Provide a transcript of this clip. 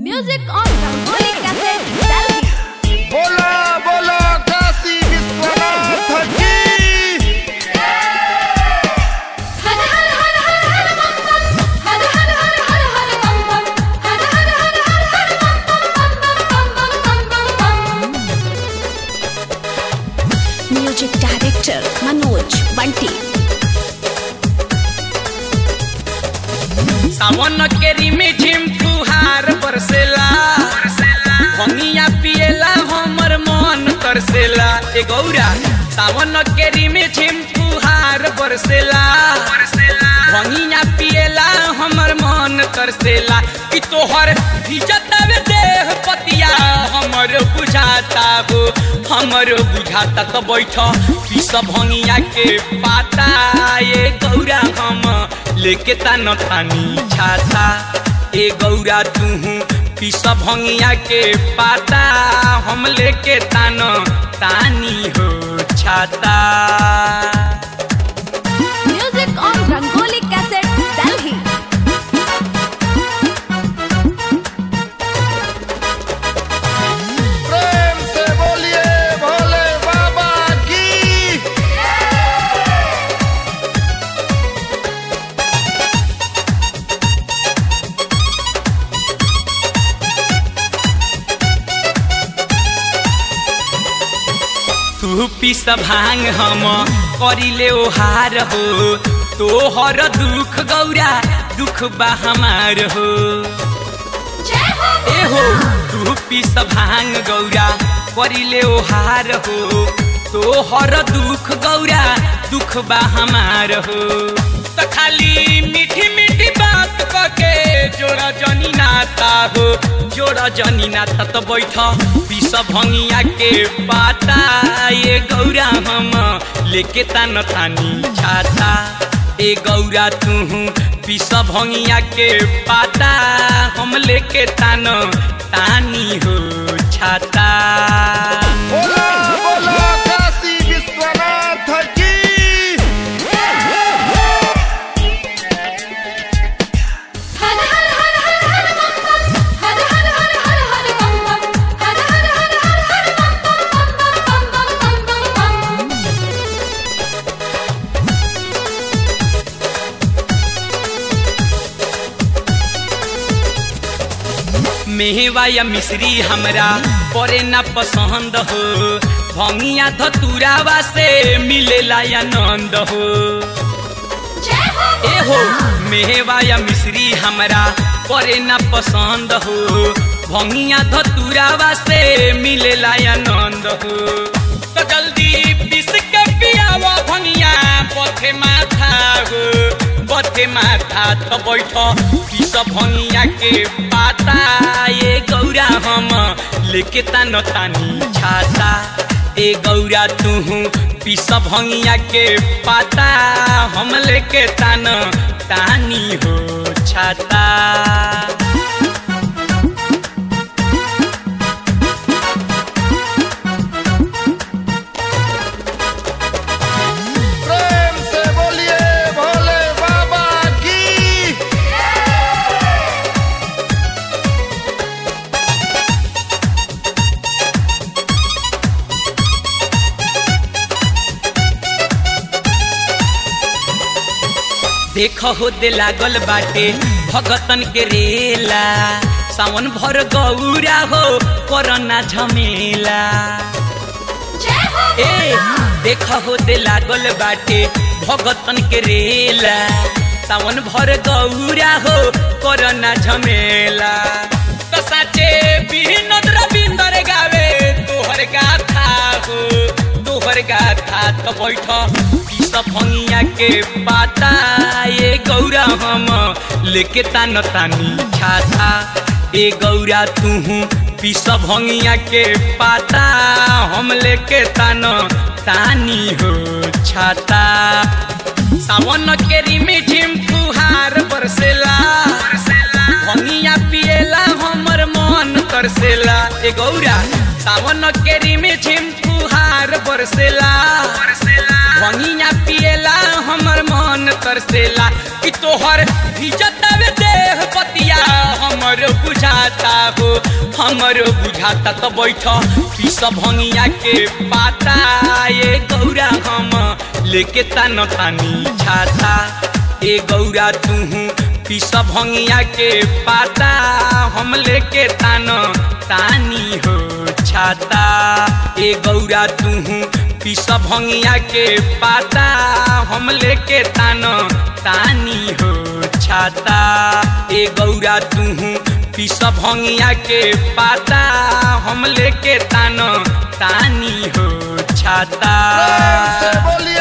Music on Rangoli Cassette, Delhi. बोला बोला काशी विश्वनाथ की हर हर हर हर हर बम बम हर हर हर हर हर बम बम हर हर हर हर हर बम बम बम बम बम बम बम म्यूजिक डायरेक्टर मनोज बंटी सावन के रिमी झिम फुहार बरसेला भंगिया पिएला हमर मन तरसेला ए गौरा सावन के रिमी झिम फुहार बरसेला भंगिया पिएला हमर मन तरसेला कि तोहर भिजतावे देह पतिया हमर बुझाता हो हमर बुझाता तो बैठ कि सब भंगिया के पाता ये गौरा हम लेके तान तानी छाता ए गौरा तू पिस भंगिया के पाता हम लेके तान तानी हो छाता Music on Rangoli Cassette, Delhi. प्रेम से बोलिए भोले बाबा की तू पिस भांग हम करिले ओहार हो तोहर दुख गौरा दुख बा हमार हो जय हो ए हो तू पिस भांग गौरा करिले ओहार हो तोहर दुख गौरा दुख बा हमार हो त खाली मीठी मीठी बात कके जोड़ा जनी नाता हो जोड़ा जनी नाता त बैठ पिस भंगिया के पाता ये गौरा हम लेके तान तानी छाता ए गौरा तू पिस भंगिया के पाता हम लेके तान तानी हो छाता बोला बोला काशी विश्वनाथ की हर हर हर हर हर बम बम हर हर हर हर हर बम बम हर हर हर हर हर बम बम बम बम बम बम बम मेहवा या मिश्री हमरा परे ना पसंद हो भंगिया धतुरावा से मिलेला आनंद हो जय हो ए हो मेहवा या मिश्री हमरा परे ना पसंद हो भंगिया धतुरावा से मिलेला आनंद हो तो जल्दी पिस के पियावा भंगिया पथे माथा हो पथे माथा तो बैठ पिस भंगिया के पाता ये गौरा हम लेके तान तानी छाता ए गौरा तू पिस भंगिया के पाता हम लेके तान तानी हो छाता प्रेम से बोलिए भोले बाबा की देख हो दे लागल बाटे भगतन के रेला सावन भर गौरा हो करना झमेला जय हो ए देख हो दे लागल बाटे भगतन के रेला सावन भर गौरा हो करना झमेला तो साचे बिनोद रविंदर गावे तोहर गाथा हो तोहर गाथा तो बैठ पिस भंगिया के पाता ये गौरा हम लेके तान तानी छाता ए गौरा तू पिस भंगिया के पाता हम लेके तान तानी हो छाता सावन के रिमी झिम फुहार बरसेला भंगिया पिएला हमर मन तरसेला ए गौरा सावन के रिमी झिम फुहार बरसेला भंगिया पिएला हमर मन तरसेला कि तोहर भिजतावे देह पतिया हमर बुझ बुझाता हो हमरो बुझाता तो बैठ पीस भंगिया के पाता ए गौरा हम लेके तान तानी छाता ए गौरा तूहू पीस भंगिया के पाता हम लेके तान तानी हो छाता ए गौरा तूहू पीस भंगिया के पाता हम लेके तान तानी हो छाता ए गौरा तूहू पीस भंगिया के पाता हम लेके तान तानी हो छाता प्रेम से बोलिए